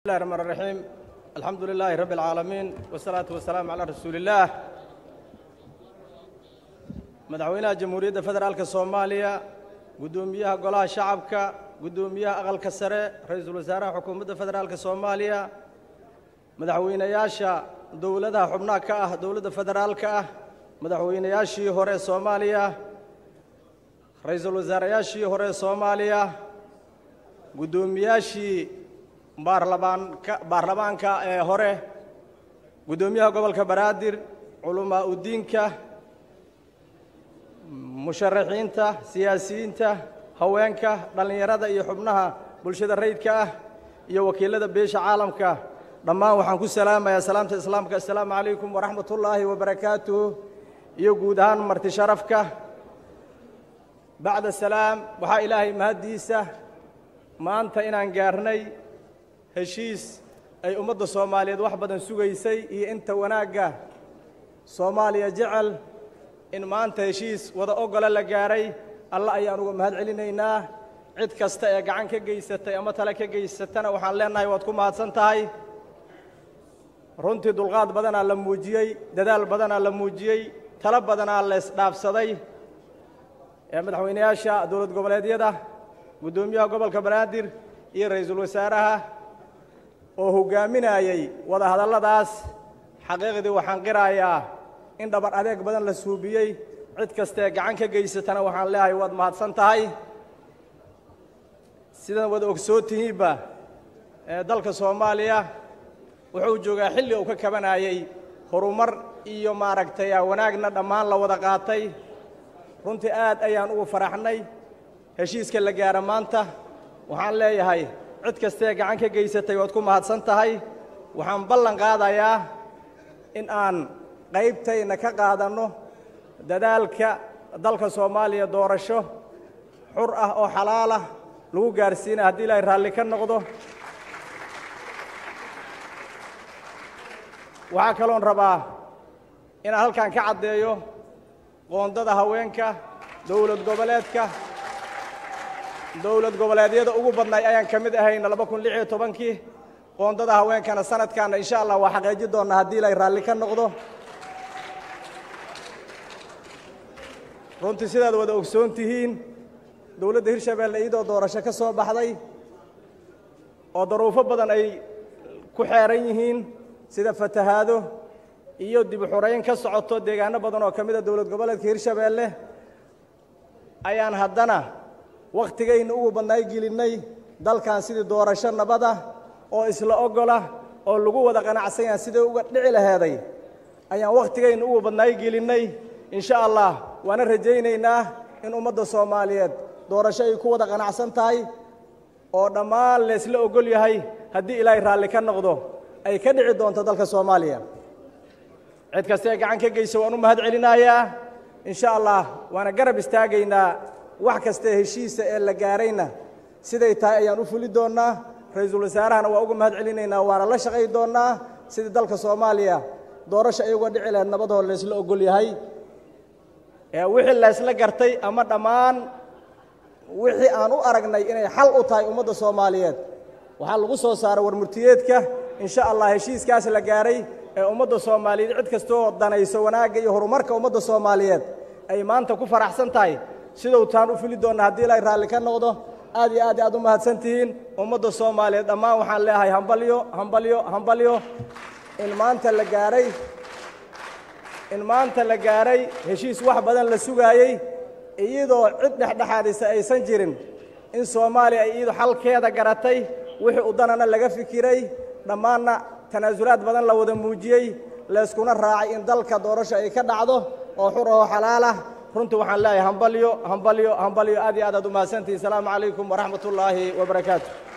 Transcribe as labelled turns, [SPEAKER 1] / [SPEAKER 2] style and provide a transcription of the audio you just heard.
[SPEAKER 1] الله الرحمن الرحيم الحمد لله رب العالمين والصلاة والسلام على رسول الله madaxweynaha jamhuuriyadda federaalka soomaaliya guddoomiyaha golaha shacabka guddoomiyaha aqalka sare ra-iisul wasaaraha xukuumadda federaalka soomaaliya madaxweynayaasha dowladaha xubnaha ka ah dowladda federaalka ah madaxweynayaashii hore ee soomaaliya ra-iisul wasaarayaashii hore ee soomaaliya guddoomiyaashii baarlamaanka baarlamaanka ee hore guddoomiyaha gobolka banaadir culamaa udiinka musharaxiinta siyaasiyiinta haweenka dhallinyarada iyo xubnaha bulshada rayidka ah iyo wakiilada beesha caalamka dhammaan waxaan ku salaamayaa salaamta islaamka assalaamu calaykum waraxmat ullaahi wabarakaatuh iyo guud ahaan marti sharafka bacda salaam waxaa ilaahay mahaddiisa maanta inaan gaarnay heshiis ay ummadda soomaaliyeed wax badan sugaysay iyo inta wanaagga soomaaliya jecel in maanta heshiis wada ogole la gaaray alla ayaan uga mahad celinaynaa cid kasta ee gacan ka geysatay ama tale ka geysatana waxaan leennahay waad ku mahadsan tahay runtii dulqaad badanaa la muujiyey dadaal badanaa la muujiyey talo badanaa la isdhaafsaday ee madaxweynayaasha dowlad goboleedyada guddoomiyaha gobolka banaadir iyo ra-iisul wasaaraha oo hoggaaminayay wada hadalladaas xaqiiqdii waxaan qirayaa in dhabar adeeg badan la suubiyey cid kastaee gacan ka geysatana waxaan leeyahay waad mahadsan tahay sidan wada ogsoon tihiinba ee dalka soomaaliya wuxuu joogaa xilli uu ka kabanayey horumar iyo maaragtay wanaagna dhammaan la wada qaatay runtii aad ayaan ugu faraxnay heshiiska la gaara maanta waxaan leeyahay cid kastaee gacan ka geysatay waad ku mahadsan tahay waxaan ballan qaadayaa in aan qaybtayna ka qaadanno dadaalka dalka soomaaliya doorasho xur ah oo xalaal ah lagu gaarsiina haddii ilaahay raalli ka noqdo waxaa kaloon rabaa inaan halkan ka caddeeyo qoondada haweenka dowlad goboleedka dowlad goboleedyada ugu badnay ayaan ka mid ahayna laba kun lix iyo tobankii qoondada haweenkana sanadkaana insha allah waa xaqiiji doonnaa haddii ilaahay raalli ka noqdo runtii sidaad wada ogsoon tihiin dowladda hirshabeelle iyadoo doorasho ka soo baxday oo daruufo badan ay ku xeeran yihiin sida fatahaado iyo dib u xurayn ka socoto deegaano badan oo ka mid a dowlad goboleedka hirshabeelle ayaan haddana wakhtigayna ugu badnaay gelinnay dalkan sidii doorasho nabada oo isla ogola oo lagu wada qanacsan yahan sidai uga dhici laheeday ayaan wakhtigayna ugu badnaay gelinnay insha allah waana rajaynaynaa in ummadda soomaaliyeed doorasho ay ku wada qanacsan tahay oo dhammaan laysla ogol yahay haddii ilaahay raalli ka noqdo ay ka dhici doonto dalka soomaaliya cid kastaee gacan ka geysa waan u mahad celinayaa insha allah waana garab istaagaynaa wax kastae heshiisa ee la gaarayna siday tahay ayaan u fuli doonnaa ra-iisul wasaarahana waa uga mahad celinaynaa waana la shaqay doonnaa sidii dalka soomaaliya doorasho ay uga dhici lahayd nabadoo laysla ogol yahay wixii laysla gartay ama dhammaan wixii aan u aragnay inay xal u tahay ummadda soomaaliyeed waxaa lagu soo saaray warmurtiyeedka insha allah heshiiskaas la gaaray ee ummadda soomaaliyeed cid kastoo danayso wanaagga iyo horumarka ummadda soomaaliyeed ay maanta ku faraxsan tahay sidou taan u fili doonna haddii ilaahay raalli ka noqdo aad iyo aad aad u mahadsan tihiin ummadda soomaaliyeed dhammaan waxaan leeyahay hambalyo hambalyo hambalyo in maanta la gaaray in maanta la gaaray heshiis wax badan la sugaayey iyadoo cid dhexdhexaadisa aysan jirin in soomaaliya ay iyadu xalkeeda garatay wixii u danana laga fikiray dhammaanna tanaasulaad badan la wada muujiyey layskuna raacay in dalka doorasho ay ka dhacdo oo xur oo xalaal ah runtii waxaan leeyahay hambalyo hambalyo hambalyo aad iyo aad aad u mahadsantihin asalaamu calaykum waraxmat ullaahi wabarakaatu